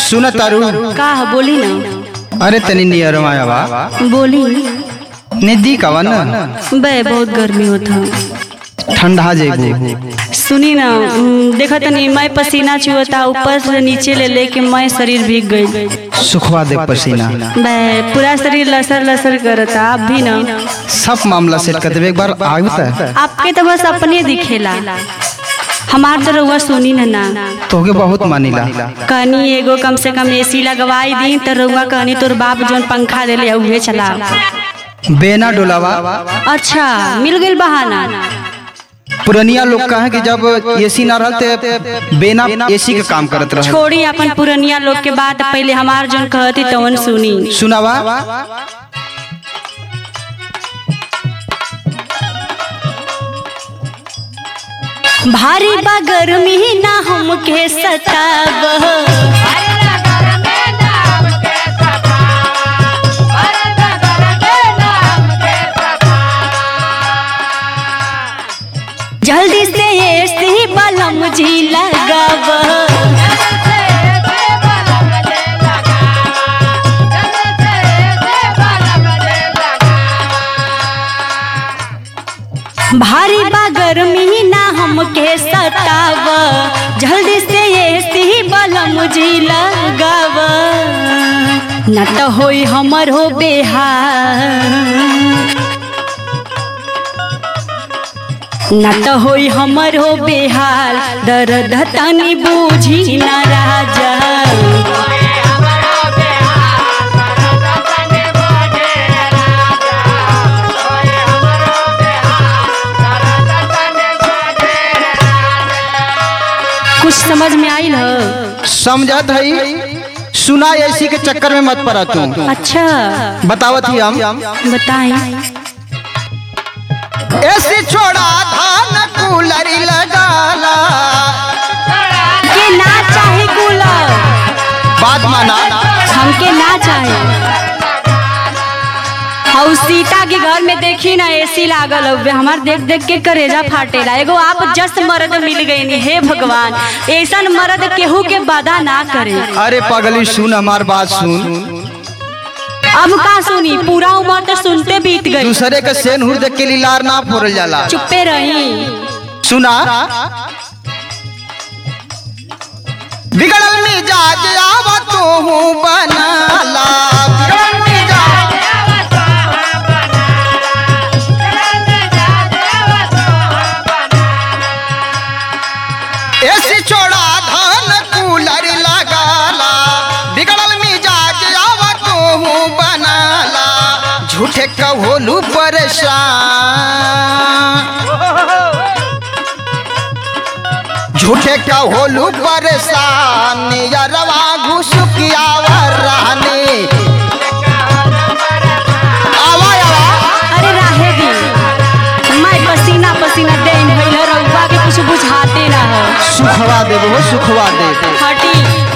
सुन तारू का ह बोली ना अरे तनी नियर मायावा बोली नजदीक आवा न बे बहुत गर्मी होता ठंडा जेबू सुनी ना हम्म, देखा तनी मैं पसीना चुहता ऊपर से नीचे ले लेके मैं शरीर भीग गई सुखवा दे पसीना बे पूरा शरीर लसर लसर करता आप भी ना सब मामला सेट कर देवे एक बार आयु त आपके तो बस अपने दिखेला हमार तो रउआ सुनी ना ना तोके बहुत मानिला कहनी एगो कम से कम एसी लगवाई दी तो रउआ कहनी तोर बाप जोन पंखा देले उहे चला बेना डोलावा अच्छा मिल गइल बहाना पुरनिया लोग कहे कि जब एसी ना रहते बेना एसी के काम करत रहे छोड़ी अपन पुरनिया लोग के बात पहले हमार जोन कहती तवन सुनी सुनावा भारी बा गर्मी ना हमके सताब जल्दी से एसी बलम जी लगाब भारी बा गर्मी ना हमके सताब जल्दी से एसी बलम जी लगाब न तो होई हमर हो बेहार न तो होई हमर हो बेहाल दर्द तनी बूझी न राजा कुछ समझ में आइल ह समझत हई सुना एसी के चक्कर में मत पड़ा तू अच्छा बतावत ही हम बताएं एसी छोड़ा धान कूलर लगाला के ना चाहे कूलर बात माना हमके ना चाहे और सीता के घर में देखी ना एसी लागल हउवे हमार देख देख के करेजा फाटेला एगो आप जस मर्द मिल गई हे भगवान ऐसन मर्द केहू के बाधा ना करे अरे पगली सुन हमार बात सुन अब का सुनी पूरा उम्र तो सुनते बीत गई दूसरे के सेन हुर देख के लीलार ना फोड़ल जाला चुप्पे रही सुना बिगड़ल मिजाज आवा तू बनाला बिगड़ल मिजाज एसी छोड़ा धान कूलर लगाला बिगड़ल मिजाज आवा तू बनाला झूठे कहोलू परेशान झूठे का होलू परेशान यरवा घुसुकियावर रहने आवा आवा अरे राहे दी मैं पसीना पसीना देन भइल रउआ के कुछ बुझाते ना हो सुखवा देबो हो सुखवा दे हटी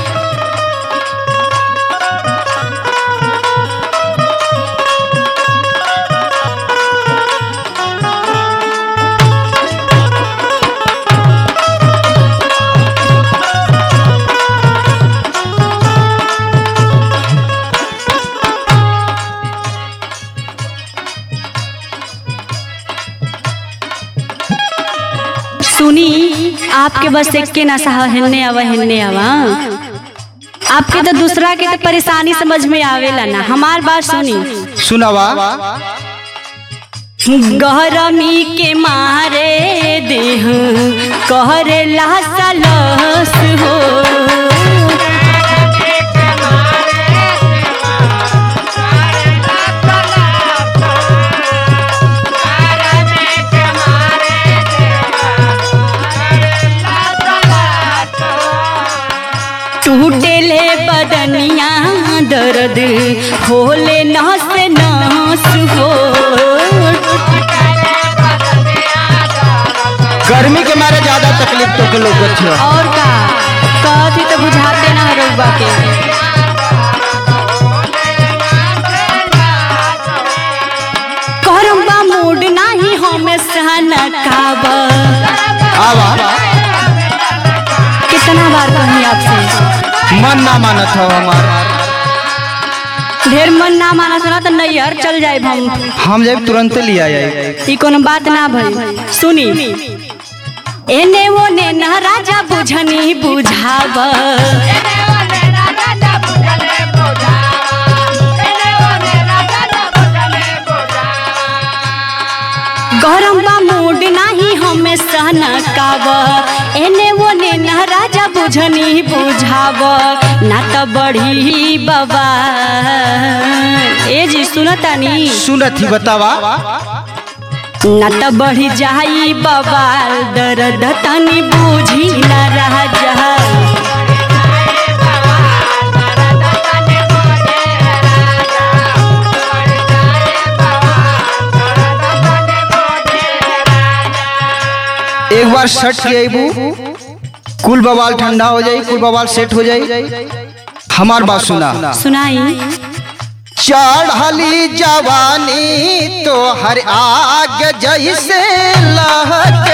सुनी आपके बस एक के नशा हिलने आवा हिलने आवा आपके तो दूसरा के तो परेशानी समझ में आवेला ना हमार बात सुनी सुनावा गरमी के मारे देह कहरे लहस हो टूटे ले बदनिया दर्द होले नस नस हो गर्मी के मारे ज्यादा तकलीफ तो के लोग छ और का कहती तो बुझाते ना रउबा के करम्बा मूड नाही हमें सहना काबा आवा कितना बार कही आपसे मन ना मानत हो हमार ढेर मन ना माना सुना तो नैहर चल जाए हम हम जब तुरंत लिया जाए ई कोनो बात ना भई सुनी एने ओने ना राजा बुझनी बुझाव गरम बा मूड नाही हमें सहनकाव एने ओने ना राजा बुझनी बुझाव ना त बढ़ी बाबा ए जी सुनतानी सुनत ही बतावा न त बढ़ी जाई बवाल दर्द तनी बूझी न रह जा एक बार शर्ट के अबू कुल बवाल ठंडा हो जाई कुल बवाल सेट हो जाई हमार बात सुना सुनाई चढ़ली जवानी तो हर आग जैसे लहके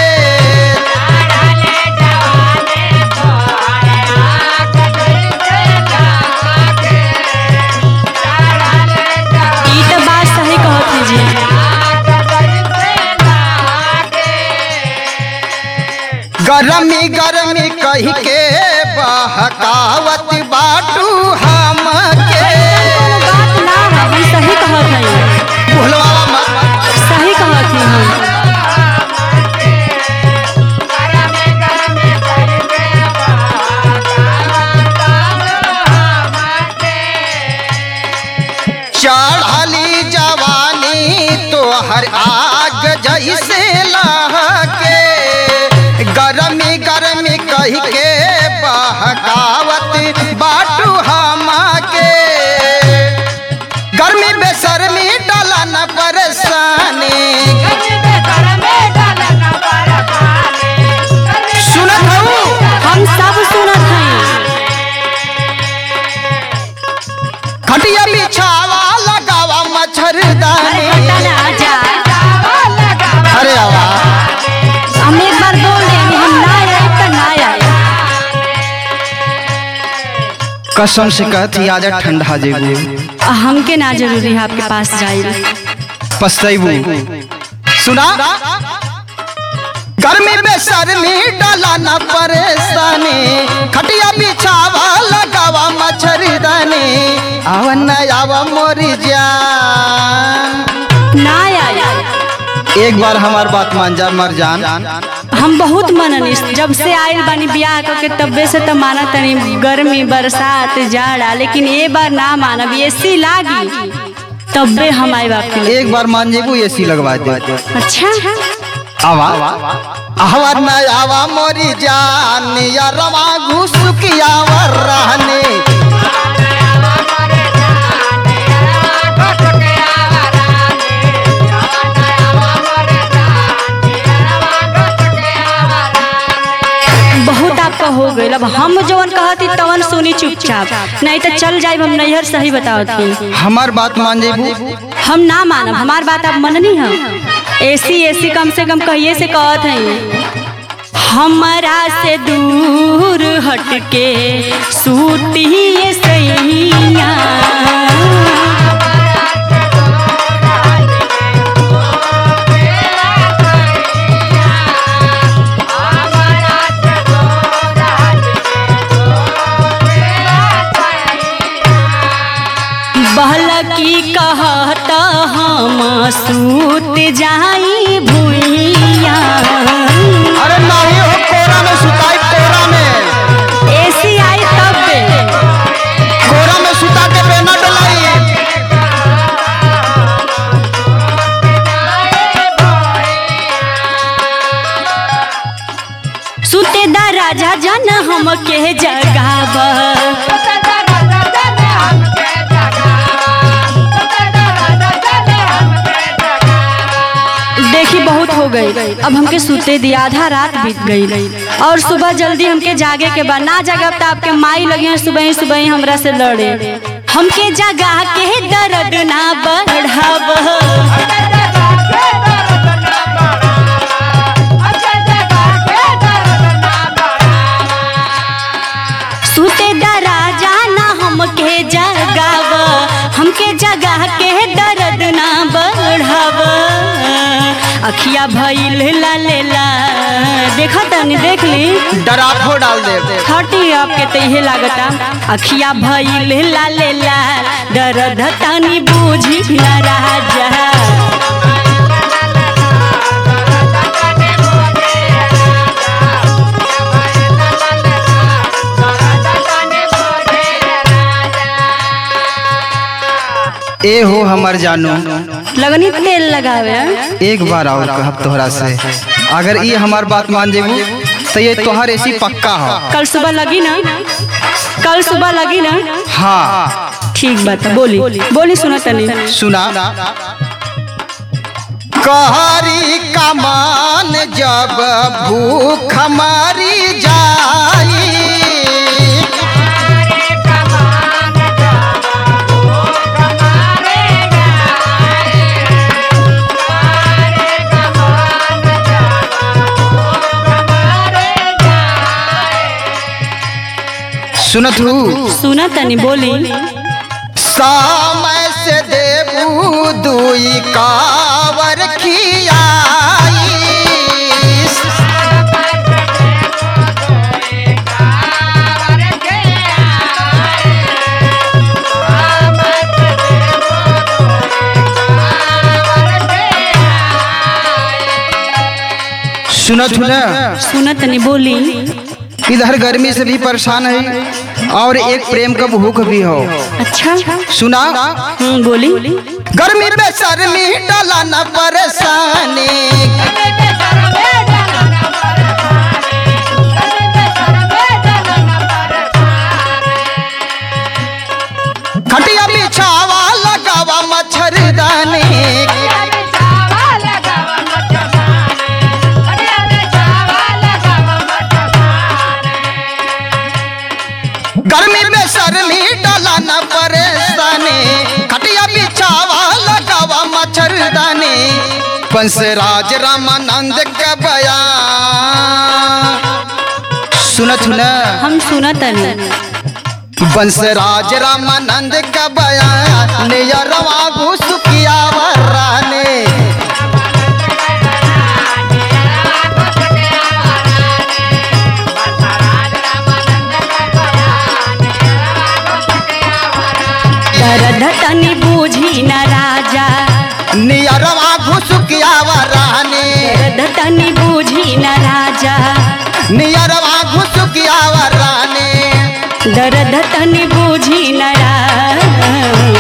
ई त बात सही कहत है जी गरमी गरमी कही के बहकावत बाटू हम के बात ना है हम सही कहत है भुलवा मत सही कहत है हम चढ़ली जवानी तो हर आग जैसे लहके गरमी गरमी कही के बहकावत बाटू हम के गर्मी बेसरमी डाला न परेशानी सुनत हूँ हम सब सुनत हैं खटिया बिछावा लगावा अरे मच्छरदानी हटा ना जा अरे आवा हम एक बार बोल देंगे हम ना आए तो ना आए कसम से कहती आजा ठंडा जेबू हमके ना जरूरी है आपके पास जाए पछतैबू सुना गर्मी में सरमी डाला न परेशानी खटिया बिछावा लगावा मच्छरदानी आवन न आवा मोरी जान ना आए एक बार हमार बात मान जा मर जान हम बहुत मननी जब से आयल बानी बियाह करके तब्बे से तो माना तनी गर्मी बरसात जाड़ा लेकिन ये बार ना मानब एसी लागी तब्बे हम आए बाप के एक बार मान जेबू एसी लगवा दे अच्छा आवा आवा न आवा मोरी जान या रवा घुसुकिया वर रहने बहुत आपका हो गई अब हम जवन कहती तवन सुनी चुपचाप नहीं तो चल जाए हम नैहर सही बताओ थी हमार बात मान जेबू हम ना मानब हमार बात आप मननी है एसी एसी कम से कम कहिए से कहत है हमरा से दूर हट के सूती सैया बहलकी कहत हम सूत जाई भुइया अरे नहीं हो कोरा में सुताई कोरा में एसी आई तब बे। कोरा में सुता के बेना डलाई सुते दा राजा जन हम के जगाव देखी बहुत हो गई अब हमके सुते दिया आधा रात बीत गई और सुबह जल्दी हमके जागे के बाद ना जगब तो आपके माई लगे हैं सुबह ही सुबह ही हमरा से लड़े हमके जगा के दर्द ना बढ़ाव सुते दर हमके जगा के दर्द ना बढ़ाव अखिया भइल लाले ला देखा तनी देख ली डराफो डाल दे छठी आपके तो इहे लागता अखिया भइल लाले ला दर्द तनी बूझी न राजा ए हो हमर जानू लगनी तेल लगावे एक बार और कहब तोहरा से अगर ये हमार बात मान जेबू तो ये तोहर ऐसी पक्का हो कल सुबह लगी ना कल सुबह लगी ना हाँ ठीक बात है बोली बोली सुना तनी सुना कहरी कमान जब भूख मारी जाई सुनत हूँ सुना तनी बोली समय से देबू दुई कावर खियाई सुनत हूँ ना सुना तनी बोली इधर गर्मी से भी परेशान है और एक प्रेम का भूख भी हो अच्छा सुना हम्म बोली गर्मी में शर्मी डाला न परेशानी खटिया बिछावा लगावा मच्छरदानी गर्मी में शर्मी डाला न परेशानी खटिया बिछावा लगावा मच्छरदानी पंसराज रामानंद के बयान सुनत हूँ ना हम सुना तनी बंसराज रामानंद का बयान नियरवा घुसुकिया वराने दर्द तनी बूझी न राजा नियरवा घुसुकिया वराने दर्द तनी बूझी न राजा नियरवा घुसुकिया वराने दर्द तनी बूझी न राजा